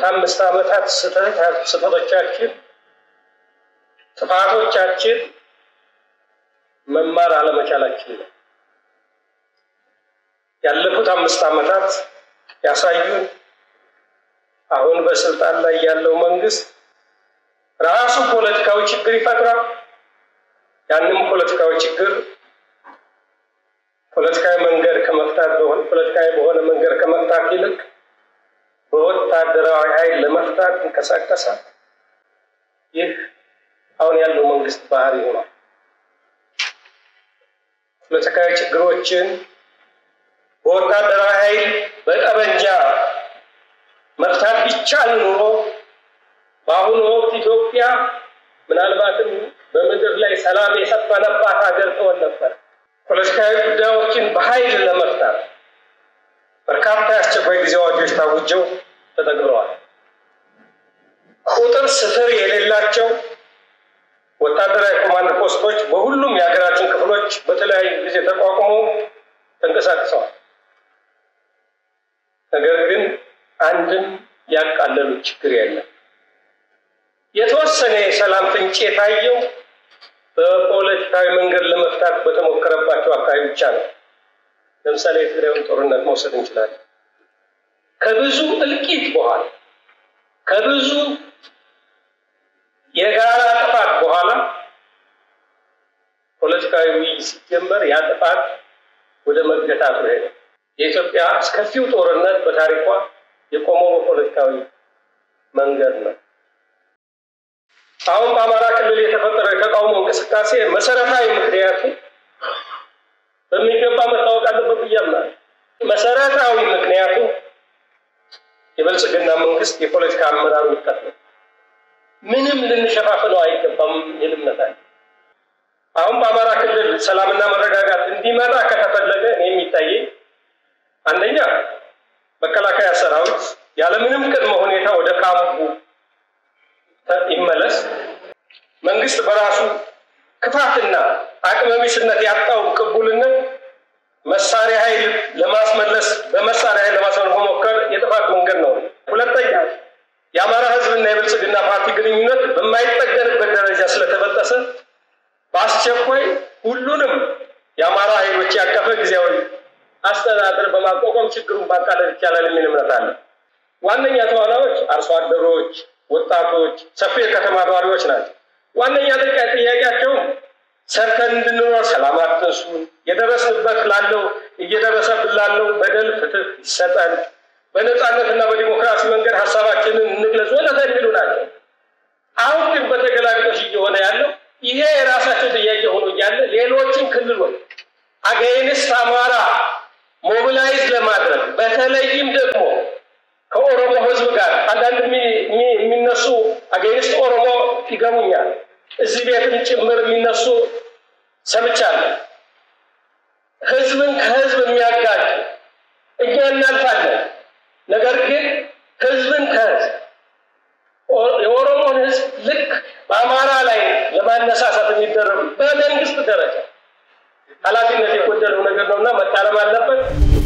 ካለፉት አምስት ዓመታት ስህተቶቻችን፣ ጥፋቶቻችን መማር አለመቻላችን ነው። ያለፉት አምስት ዓመታት ያሳዩን አሁን በስልጣን ላይ ያለው መንግስት ራሱ ፖለቲካዊ ችግር ይፈጥራል። ያንም ፖለቲካዊ ችግር ፖለቲካዊ መንገድ ከመፍታት ፖለቲካዊ በሆነ መንገድ ከመፍታት ይልቅ በወታደራዊ ኃይል ለመፍታት ይንቀሳቀሳል። ይህ አሁን ያለው መንግስት ባህሪ ሆኗል። ፖለቲካዊ ችግሮችን በወታደራዊ ኃይል በጠመንጃ መፍታት ቢቻል ኑሮ በአሁኑ ወቅት ኢትዮጵያ ምናልባትም በምድር ላይ ሰላም የሰፈነባት ሀገር ትሆን ነበር። ፖለቲካዊ ጉዳዮችን በኃይል ለመፍታት በርካታ የአስቸኳይ ጊዜ አዋጆች ታውጀው ተተግብረዋል። ቁጥር ስፍር የሌላቸው ወታደራዊ ኮማንድ ፖስቶች በሁሉም የሀገራችን ክፍሎች በተለያዩ ጊዜ ተቋቁመው ተንቀሳቅሰዋል። ነገር ግን አንድም ያቃለሉት ችግር የለም። የተወሰነ የሰላም ፍንጭ የታየው በፖለቲካዊ መንገድ ለመፍታት በተሞከረባቸው አካባቢ ብቻ ነው። ለምሳሌ የትግራዩን ጦርነት መውሰድ እንችላለን። ከብዙ እልቂት በኋላ ከብዙ የጋራ ጥፋት በኋላ ፖለቲካዊ ውይይት ሲጀመር ያ ጥፋት ወደ መገታቱ ሄደ። የኢትዮጵያ አስከፊው ጦርነት በታሪኳ የቆመው በፖለቲካዊ መንገድ ነው። አሁን በአማራ ክልል የተፈጠረው የተቃውሞ እንቅስቃሴ መሰረታዊ ምክንያቱ በሚገባ መታወቅ አለበት ብዬ አምናለሁ። መሰረታዊ ምክንያቱ የብልጽግና መንግስት የፖለቲካ አመራር ውድቀት ነው። ምንም ልንሸፋፍነው አይገባም የሚል እምነት አለ። አሁን በአማራ ክልል ሰላምና መረጋጋት እንዲመጣ ከተፈለገ እኔ የሚታየኝ አንደኛ መከላከያ ሰራዊት ያለምንም ቅድመ ሁኔታ ወደ ካምፑ ይመለስ። መንግስት በራሱ ክፋትና አቅመቢስነት ያጣው ቅቡልነት መሳሪያ ኃይል ለማስመለስ በመሳሪያ ኃይል ለማስመለስ መሞከር የጥፋት መንገድ ነው። ሁለተኛ የአማራ ህዝብና የብልጽግና ፓርቲ ግንኙነት በማይጠገንበት ደረጃ ስለተበጠሰ በአስቸኳይ ሁሉንም የአማራ ኃይሎች ያቀፈ ጊዜያዊ አስተዳደር በማቋቋም ችግሩን ማቃለል ይቻላል የሚል እምነት አለ። ዋነኛ ተዋናዮች አርሶ አደሮች፣ ወጣቶች፣ ሰፊ የከተማ ነዋሪዎች ናቸው። ዋነኛ ጥቃ ጥያቄያቸውም ሰርተን እንድንኖር ሰላም አትንሱን፣ የደረስንበት ላለው እየደረሰብን ላለው በደል ፍትህ ይሰጠን፣ በነፃነትና በዲሞክራሲ መንገድ ሀሳባችንን እንግለጽ ወዘተ የሚሉ ናቸው። አሁን ግን በተገላቢጦሽ እየሆነ ያለው ይሄ የራሳቸው ጥያቄ ሆኖ እያለ ሌሎችን ክልሎች አገይንስት አማራ ሞቢላይዝ ለማድረግ በተለይም ደግሞ ከኦሮሞ ህዝብ ጋር አንዳንድ የሚነሱ አገይንስት ኦሮሞ ይገሙኛል። እዚህ ቤትም ጭምር የሚነሱ ሰምቻለሁ። ህዝብን ከህዝብ የሚያጋጭ እኛ እናልፋለን። ነገር ግን ህዝብን ከህዝብ የኦሮሞን ህዝብ ልክ በአማራ ላይ ለማነሳሳት የሚደረጉ በመንግስት ደረጃ ኃላፊነት የጎደለው ነገር ነውና መታረም አለበት።